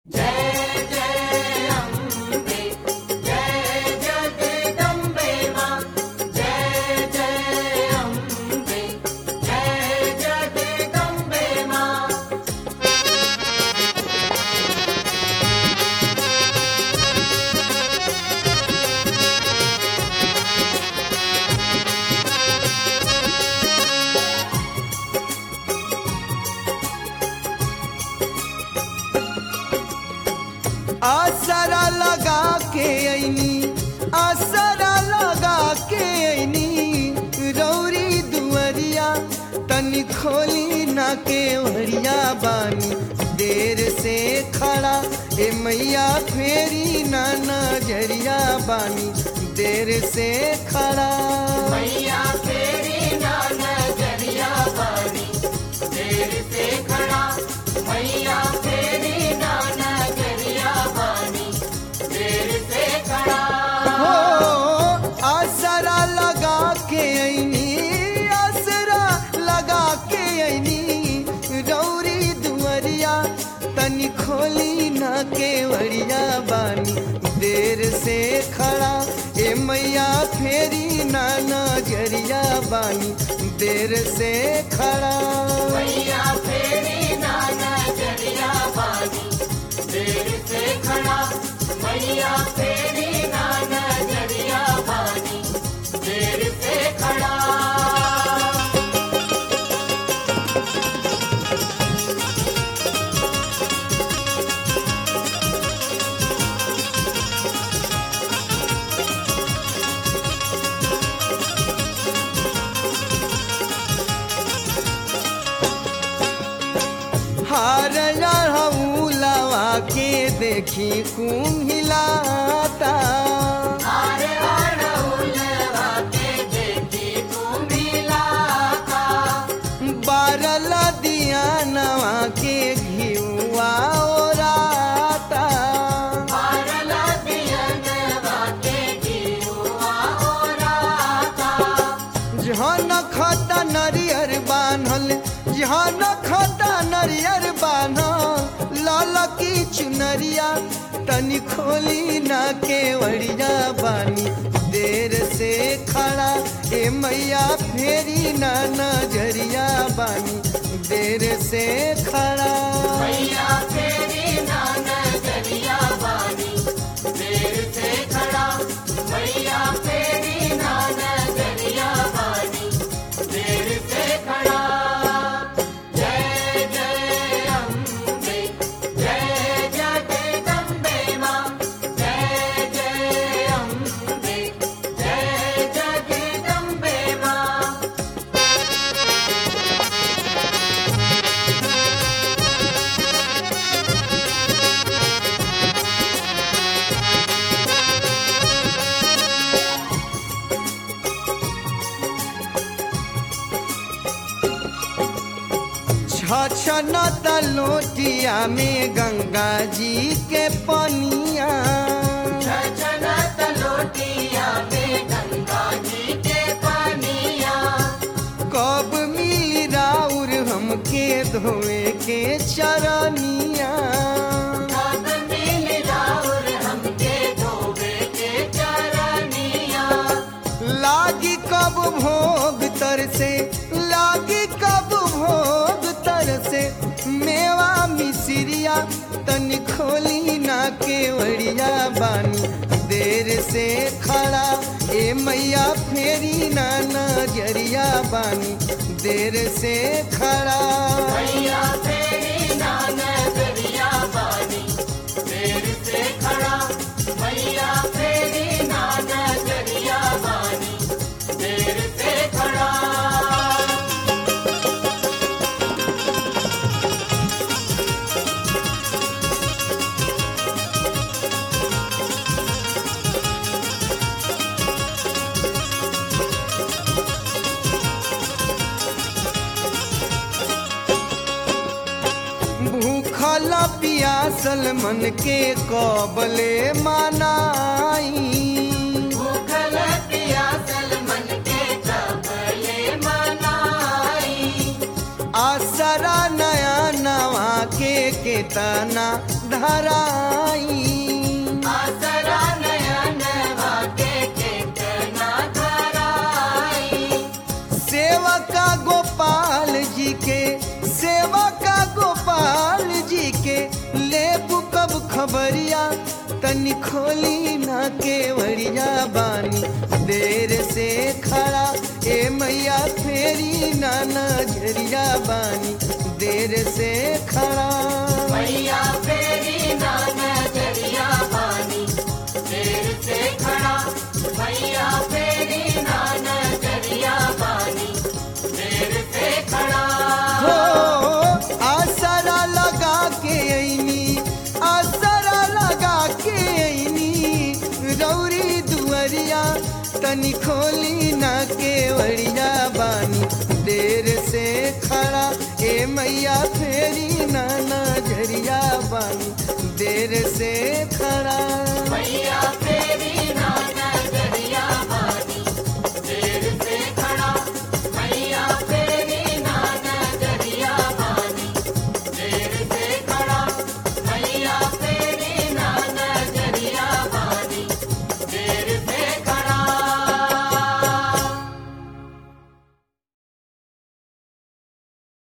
आसरा लगा के ऐनी आसरा लगा के ऐनी रौरी दुअरिया तनी खोली ना के ओरिया बानी देर से खड़ा ए मैया फेरी ना नजरिया बानी देर से खड़ा मैया तेरी ना नजरिया बानी देर से खड़ा मैया तेरी ना नजरिया बानी देर से खड़ा हो आसरा लगा के ऐनी आसरा लगा के ऐनी रौरी दुअरिया तनी खोली ना के वरिया बानी देर से खड़ा ए मैया फेरी ना नजरिया बानी देर से खड़ा मैया तेरी ना नजरिया बानी देर से खड़ा मैया तेरी ना नजरिया बानी देर से खड़ा हार लवा के देखी कुम्हिलाता आरे अड़उलवा के देखी कुम्हिलाता बारल दिया नवा के घिउआ ओराता पारला दियनवा के जीवा ओराता जहन खता नरियर बान्हल जहन खता नरियर बान्हल लाल की चुनरिया तनी खोली ना के वरिया बानी देर से खड़ा ए मैया फेरी ना नजरिया बानी देर से खड़ा मैया तेरी ना नजरिया बानी देर से खड़ा मैया तेरी ना नजरिया बानी देर से खड़ा जय जय अम्बे जय जगदम्बे माँ जय जय अम्बे जय जगदम्बे माँ छछन लोटिया में गंगा जी के पनिया छछनत लोटिया में गंगा जी के पानिया कब मिली राउर हमके धोए के चरनिया कब मिल राउर हमके धोबे के चरनिया लागी कब भोग तर से लागी कब भोग तर से मेवा मिसिरिया तनी खोली ना के वड़िया बानी देर से खड़ा ए मैया फेरी ना नजरिया बानी देर से खड़ा मैया तेरी ना नजरिया बानी देर से खड़ा मैया तेरी ना नजरिया बानी देर से खड़ा भूखल पियासल मन के कबले मनाई भूखल पियासल मन के कबले मनाई आसरा नया नवा के केतना धराई आसरा नयन वाके केतना धराई सेवका गोपाल जी के सेवका गोपाल जी के लेबू कब खबरिया तनी खोली ना केवड़िया बानी देर से खड़ा ए मैया फेरी ना नजरिया बानी देर से खड़ा मैया फेरी ना नजरिया बानी देर से खड़ा मैया फेरी ना नजरिया बानी देर से खड़ा हो आसरा लगा के ऐनी आसरा लगा के ऐनी रौरी दुअरिया तनी खोली ना केवड़िया बानी देर से खड़ा ए मैया फेरी ना नजरिया बानी देर से खड़ा मैया फेरी